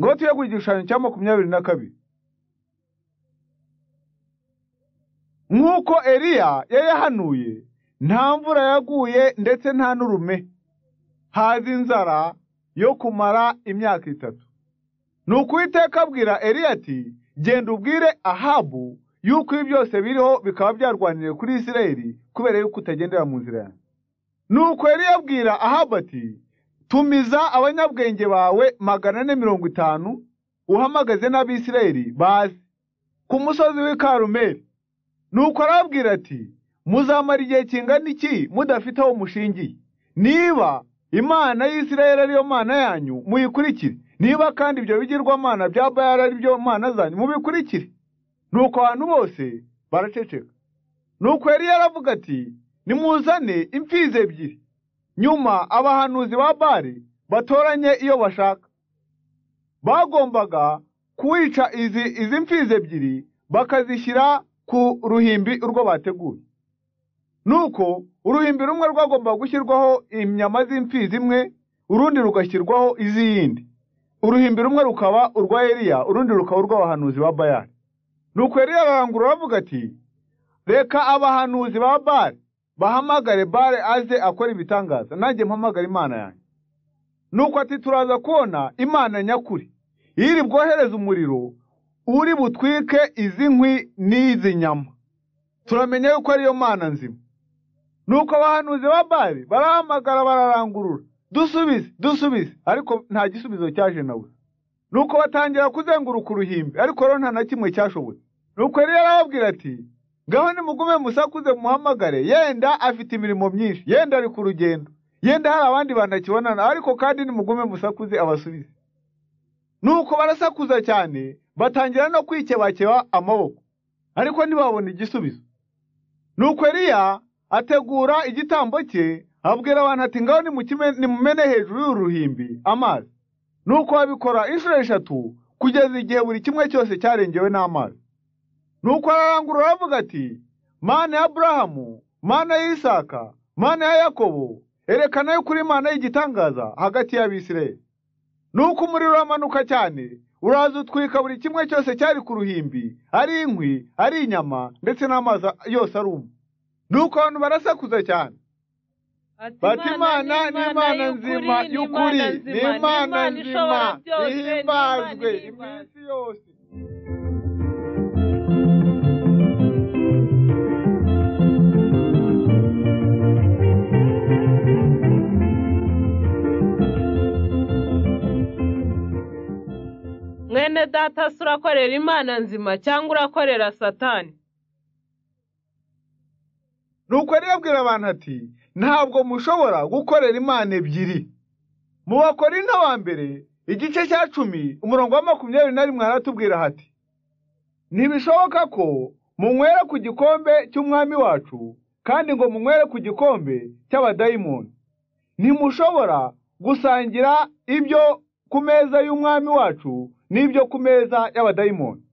Inoti yo ku gishushanyo cya makumyabiri na kabiri nk'uko Eliya yari yahanuye nta mvura yaguye ndetse nta n'urume haza inzara yo kumara imyaka itatu ni ukuwiteka abwira Eliya ati genda ubwire Ahabu yuko ibi byose biriho bikaba byarwaniye kuri Isirayeli kubera yuko utagendera mu nzira yanjye nuko yari yabwira Ahabu ati tumiza abanyabwenge bawe magana ane mirongo itanu uhamagaze n'abisirayeli baze ku musozi w'i Karumeli nuko arababwira ati muzamara igihe kingana iki mudafite aho mushingiye niba imana y'isirayeli ariyo mana yanyu muyikurikire niba kandi ibyo bigirwamana bya bayali ari byo mana zanyu mubikurikire nuko abantu bose baraceceka nuko yari yaravuga ati nimuzane imfizi ebyiri nyuma abahanuzi ba bari batoranye iyo bashaka bagombaga kuwica izi izi mfizi ebyiri bakazishyira ku ruhimbi urwo bateguye nuko uruhimbi rumwe rwagombaga gushyirwaho inyama z'imfizi imwe urundi rugashyirwaho iz'iyindi uruhimbi rumwe rukaba urwa Eliya urundi rukaba urw'abahanuzi ba Bayali nuko Eliya ararangurura aravuga ati reka abahanuzi ba Bali bahamagare bare aze akora ibitangaza nanjye mpamagare imana yanjye nuko ati turaza kubona imana nyakuri iri bwohereze umuriro uri butwike izi nkwi n'izi nyama turamenya yuko ariyo mana nzima nuko abahanuzi ba bari barahamagara bararangurura dusubize dusubize ariko nta gisubizo cyaje na we nuko batangira kuzenguruka uruhimbi ariko rero nta na kimwe cyashobotse nuko yari yarababwira ati ngaho nimugume musakuze muhamagare yenda afite imirimo myinshi yenda ari ku rugendo yenda hari abandi bantu akibonana ariko kandi nimugume musakuze abasubize nuko barasakuza cyane batangira no kwikebakeba amaboko ariko ntibabona igisubizo nuko Eliya ategura igitambo cye abwira abantu ati ngaho nimukime- nimumene hejuru y'uruhimbi amazi nuko babikora inshuro eshatu kugeza igihe buri kimwe cyose cyarengewe n'amazi nuko ararangurura aravuga ati mana ya aburahamu mana ya isaka mana ya yakobo erekana yuko uri imana y'igitangaza hagati y'abisirayeli nuko umuriro uramanuka cyane uraza utwika buri kimwe cyose cyari ku ruhimbi ari inkwi ari inyama ndetse n'amazi yose aruma nuko abantu barasakuza cyane bati imana ni imana nzima y'ukuri ni imana nzima ihimbazwe iminsi yose mwene data se urakorera imana nzima cyangwa urakorera satani nuko yari yabwira abantu ati ntabwo mushobora gukorera imana ebyiri mu bakori wa mbere igice cya cumi umurongo wa makumyabiri na rimwe haratubwira hati ntibishoboka ko munywera ku gikombe cy'umwami wacu kandi ngo munywere ku gikombe cy'abadayimoni ntimushobora gusangira ibyo ku meza y'umwami wacu n'ibyo ku meza y'abadayimoni